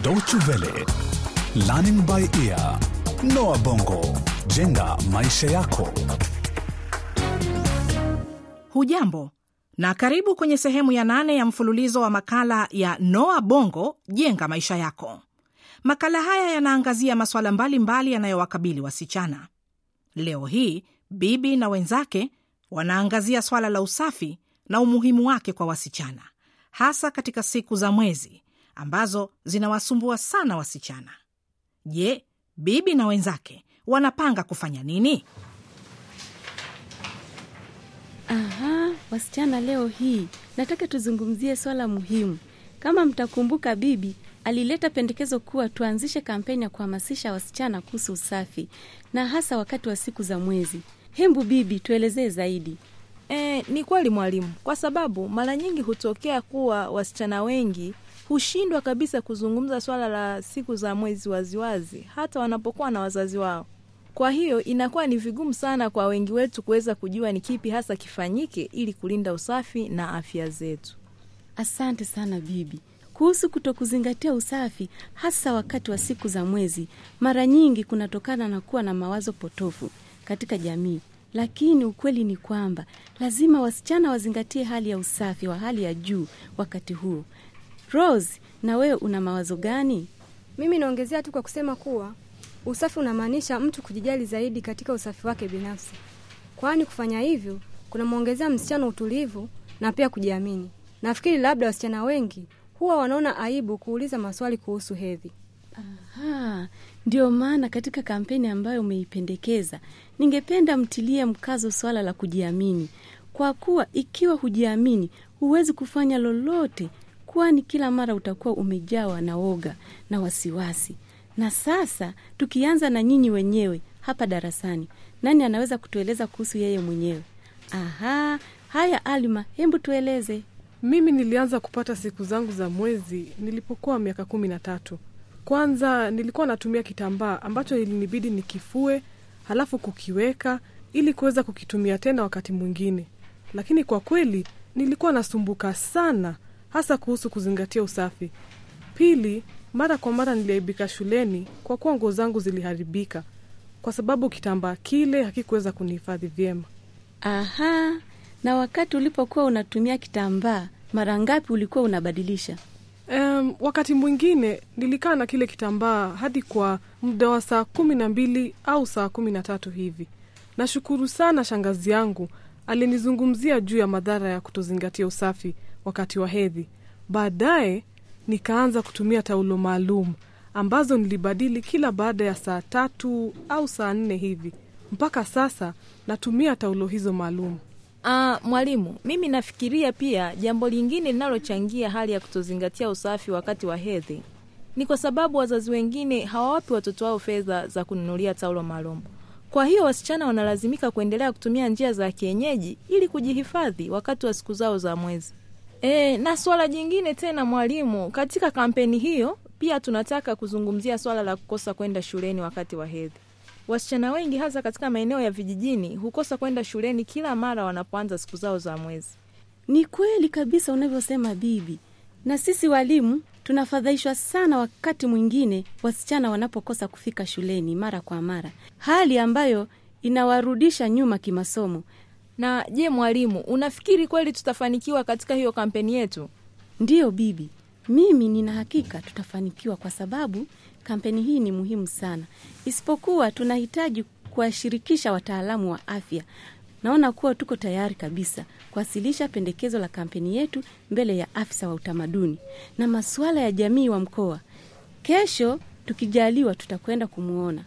Deutsche Welle, Learning by Ear, Noah Bongo, jenga maisha yako. Hujambo na karibu kwenye sehemu ya nane ya mfululizo wa makala ya Noa Bongo, jenga maisha yako. Makala haya yanaangazia masuala mbalimbali yanayowakabili wasichana. Leo hii Bibi na wenzake wanaangazia swala la usafi na umuhimu wake kwa wasichana, hasa katika siku za mwezi ambazo zinawasumbua sana wasichana. Je, Bibi na wenzake wanapanga kufanya nini? Aha, wasichana, leo hii nataka tuzungumzie swala muhimu. Kama mtakumbuka, bibi alileta pendekezo kuwa tuanzishe kampeni ya kuhamasisha wasichana kuhusu usafi na hasa wakati wa siku za mwezi. Hembu bibi, tuelezee zaidi. E, ni kweli mwalimu, kwa sababu mara nyingi hutokea kuwa wasichana wengi hushindwa kabisa kuzungumza swala la siku za mwezi waziwazi, hata wanapokuwa na wazazi wao. Kwa hiyo inakuwa ni vigumu sana kwa wengi wetu kuweza kujua ni kipi hasa kifanyike ili kulinda usafi na afya zetu. Asante sana bibi. Kuhusu kutokuzingatia usafi hasa wakati wa siku za mwezi, mara nyingi kunatokana na kuwa na mawazo potofu katika jamii, lakini ukweli ni kwamba lazima wasichana wazingatie hali ya usafi wa hali ya juu wakati huo. Rose, na wewe una mawazo gani? Mimi naongezea tu kwa kusema kuwa usafi unamaanisha mtu kujijali zaidi katika usafi wake binafsi, kwani kufanya hivyo kunamwongezea msichana utulivu na pia kujiamini. Nafikiri labda wasichana wengi huwa wanaona aibu kuuliza maswali kuhusu hedhi. Aha, ndio maana katika kampeni ambayo umeipendekeza, ningependa mtilie mkazo swala la kujiamini, kwa kuwa ikiwa hujiamini huwezi kufanya lolote, kwani kila mara utakuwa umejawa na woga na wasiwasi. Na sasa tukianza na nyinyi wenyewe hapa darasani, nani anaweza kutueleza kuhusu yeye mwenyewe? Aha, haya Alma, hebu tueleze. Mimi nilianza kupata siku zangu za mwezi nilipokuwa miaka kumi na tatu. Kwanza nilikuwa natumia kitambaa ambacho ilinibidi nikifue, halafu kukiweka ili kuweza kukitumia tena wakati mwingine, lakini kwa kweli nilikuwa nasumbuka sana, hasa kuhusu kuzingatia usafi. Pili, mara kwa mara niliaibika shuleni kwa kuwa nguo zangu ziliharibika kwa sababu kitambaa kile hakikuweza kunihifadhi vyema. Aha, na wakati ulipokuwa unatumia kitambaa, mara ngapi ulikuwa unabadilisha? Um, wakati mwingine nilikaa na kile kitambaa hadi kwa muda wa saa kumi na mbili au saa kumi na tatu hivi. Nashukuru sana shangazi yangu alinizungumzia juu ya madhara ya kutozingatia usafi wakati wa hedhi. Baadaye nikaanza kutumia taulo maalum ambazo nilibadili kila baada ya saa tatu au saa nne hivi. Mpaka sasa natumia taulo hizo maalum. Ah, mwalimu, mimi nafikiria pia jambo lingine linalochangia hali ya kutozingatia usafi wakati wa hedhi ni kwa sababu wazazi wengine hawawapi watoto wao fedha za kununulia taulo maalum. Kwa hiyo wasichana wanalazimika kuendelea kutumia njia za kienyeji ili kujihifadhi wakati wa siku zao za mwezi. E, na swala jingine tena mwalimu, katika kampeni hiyo pia tunataka kuzungumzia swala la kukosa kwenda shuleni wakati wa hedhi. Wasichana wengi hasa katika maeneo ya vijijini hukosa kwenda shuleni kila mara wanapoanza siku zao za mwezi. Ni kweli kabisa unavyosema bibi, na sisi walimu tunafadhaishwa sana wakati mwingine wasichana wanapokosa kufika shuleni mara kwa mara, hali ambayo inawarudisha nyuma kimasomo. Na je, mwalimu, unafikiri kweli tutafanikiwa katika hiyo kampeni yetu? Ndiyo bibi, mimi nina hakika tutafanikiwa kwa sababu kampeni hii ni muhimu sana, isipokuwa tunahitaji kuwashirikisha wataalamu wa afya. Naona kuwa tuko tayari kabisa kuwasilisha pendekezo la kampeni yetu mbele ya afisa wa utamaduni na masuala ya jamii wa mkoa. Kesho tukijaliwa, tutakwenda kumwona.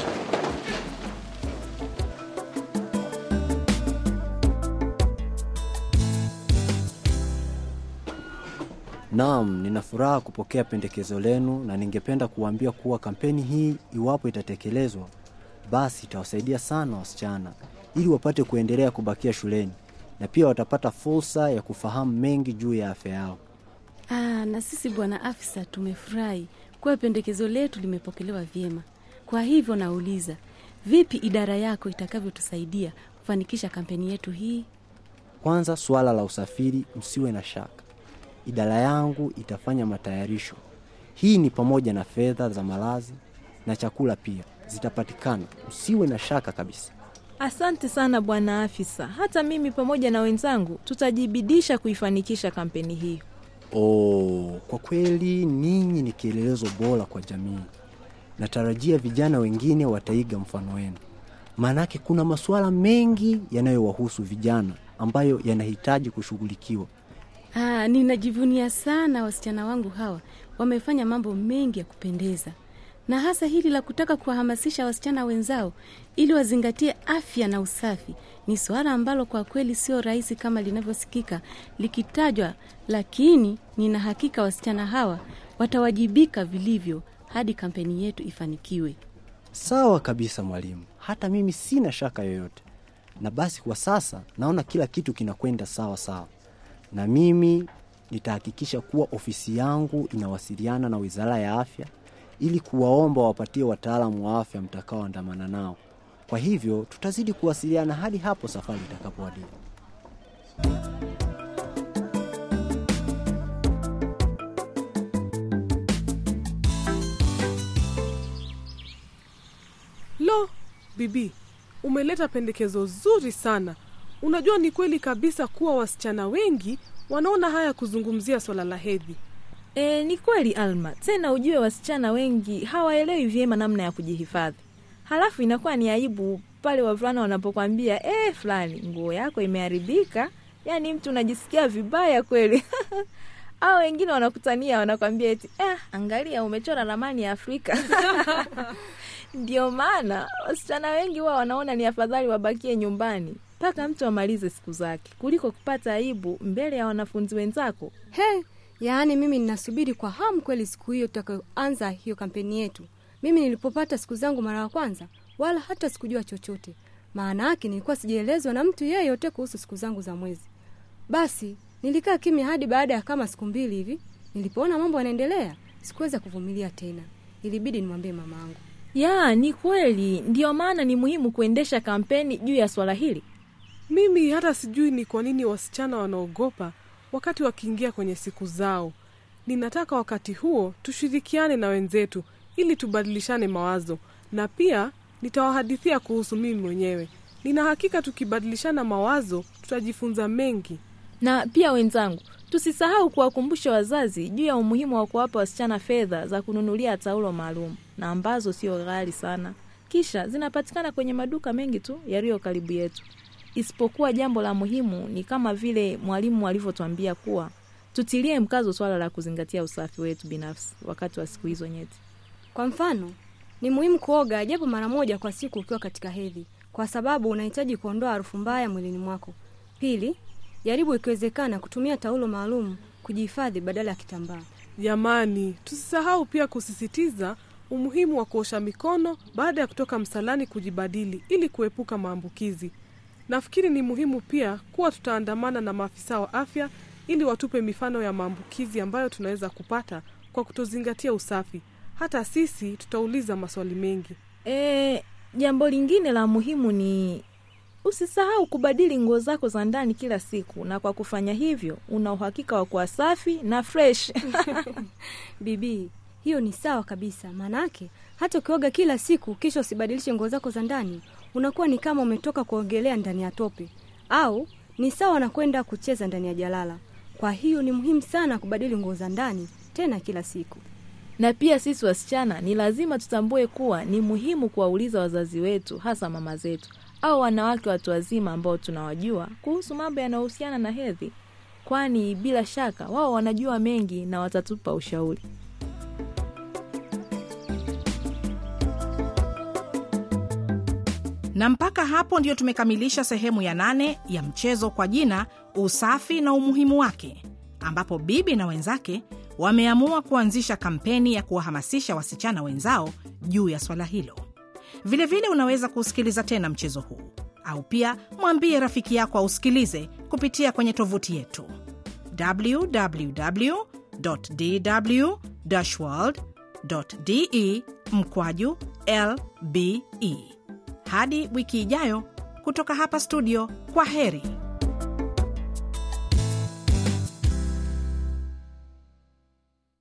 Naam, nina furaha kupokea pendekezo lenu na ningependa kuwaambia kuwa kampeni hii iwapo itatekelezwa, basi itawasaidia sana wasichana ili wapate kuendelea kubakia shuleni na pia watapata fursa ya kufahamu mengi juu ya afya yao. Aa, na sisi bwana afisa tumefurahi kuwa pendekezo letu limepokelewa vyema. Kwa hivyo nauliza, vipi idara yako itakavyotusaidia kufanikisha kampeni yetu hii? Kwanza, suala la usafiri, msiwe na shaka, idara yangu itafanya matayarisho Hii ni pamoja na fedha za malazi na chakula pia zitapatikana, usiwe na shaka kabisa. Asante sana bwana afisa. Hata mimi pamoja na wenzangu tutajibidisha kuifanikisha kampeni hii. Oh, kwa kweli ninyi ni kielelezo bora kwa jamii. Natarajia vijana wengine wataiga mfano wenu, maanake kuna masuala mengi yanayowahusu vijana ambayo yanahitaji kushughulikiwa. Ah, ninajivunia sana wasichana wangu hawa, wamefanya mambo mengi ya kupendeza, na hasa hili la kutaka kuwahamasisha wasichana wenzao ili wazingatie afya na usafi. Ni suala ambalo kwa kweli sio rahisi kama linavyosikika likitajwa, lakini nina hakika wasichana hawa watawajibika vilivyo hadi kampeni yetu ifanikiwe. Sawa kabisa mwalimu, hata mimi sina shaka yoyote. Na basi kwa sasa naona kila kitu kinakwenda sawa sawa, na mimi nitahakikisha kuwa ofisi yangu inawasiliana na Wizara ya Afya ili kuwaomba wapatie wataalamu wa afya mtakaoandamana nao. Kwa hivyo tutazidi kuwasiliana hadi hapo safari itakapowadia. Lo, bibi, umeleta pendekezo zuri sana. Unajua, ni kweli kabisa kuwa wasichana wengi wanaona haya kuzungumzia swala la hedhi. E, ni kweli Alma. Tena ujue wasichana wengi hawaelewi vyema namna ya kujihifadhi, halafu inakuwa ni aibu pale wavulana wanapokwambia e, fulani nguo yako imeharibika. Yaani mtu unajisikia vibaya kweli au wengine wanakutania wanakwambia eti eh, angalia umechora ramani ya Afrika. Ndio maana wasichana wengi huwa wanaona ni afadhali wabakie nyumbani mpaka mtu amalize siku zake kuliko kupata aibu mbele ya wanafunzi wenzako. He, yaani mimi ninasubiri kwa hamu kweli siku hiyo tutakayoanza hiyo kampeni yetu. Mimi nilipopata siku zangu mara ya kwanza, wala hata sikujua chochote. Maana yake nilikuwa sijaelezwa na mtu yeyote kuhusu siku zangu za mwezi. Basi nilikaa kimya hadi baada ya kama siku mbili hivi. Nilipoona mambo yanaendelea, sikuweza kuvumilia tena, ilibidi nimwambie mamaangu. Ya, ni kweli. Ndiyo maana ni muhimu kuendesha kampeni juu ya swala hili. Mimi hata sijui ni kwa nini wasichana wanaogopa wakati wakiingia kwenye siku zao. Ninataka wakati huo tushirikiane na wenzetu ili tubadilishane mawazo, na pia nitawahadithia kuhusu mimi mwenyewe. Nina hakika tukibadilishana mawazo tutajifunza mengi. Na pia wenzangu, tusisahau kuwakumbusha wazazi juu ya umuhimu wa kuwapa wasichana fedha za kununulia taulo maalum na ambazo sio ghali sana, kisha zinapatikana kwenye maduka mengi tu yaliyo karibu yetu. Isipokuwa jambo la muhimu ni kama vile mwalimu alivyotwambia kuwa tutilie mkazo swala la kuzingatia usafi wetu binafsi wakati wa siku hizo nyeti. Kwa mfano, ni muhimu kuoga japo mara moja kwa siku ukiwa katika hedhi, kwa sababu unahitaji kuondoa harufu mbaya mwilini mwako. Pili, jaribu ikiwezekana kutumia taulo maalum kujihifadhi badala ya kitambaa. Jamani, tusisahau pia kusisitiza umuhimu wa kuosha mikono baada ya kutoka msalani kujibadili ili kuepuka maambukizi. Nafikiri ni muhimu pia kuwa tutaandamana na maafisa wa afya ili watupe mifano ya maambukizi ambayo tunaweza kupata kwa kutozingatia usafi. Hata sisi tutauliza maswali mengi. E, jambo lingine la muhimu ni usisahau kubadili nguo zako za ndani kila siku, na kwa kufanya hivyo una uhakika wa kuwa safi na fresh. Bibi, hiyo ni sawa kabisa. Maanake hata ukioga kila siku kisha usibadilishe nguo zako za ndani, unakuwa ni kama umetoka kuogelea ndani ya tope, au ni sawa na kwenda kucheza ndani ya jalala. Kwa hiyo ni muhimu sana kubadili nguo za ndani tena kila siku. na pia sisi wasichana ni lazima tutambue kuwa ni muhimu kuwauliza wazazi wetu, hasa mama zetu au wanawake watu wazima ambao tunawajua kuhusu mambo yanayohusiana na hedhi, kwani bila shaka wao wanajua mengi na watatupa ushauri. Na mpaka hapo ndio tumekamilisha sehemu ya nane ya mchezo kwa jina usafi na umuhimu wake, ambapo Bibi na wenzake wameamua kuanzisha kampeni ya kuwahamasisha wasichana wenzao juu ya swala hilo. Vilevile unaweza kuusikiliza tena mchezo huu au pia mwambie rafiki yako ausikilize kupitia kwenye tovuti yetu www dw world de mkwaju lbe. Hadi wiki ijayo, kutoka hapa studio, kwa heri.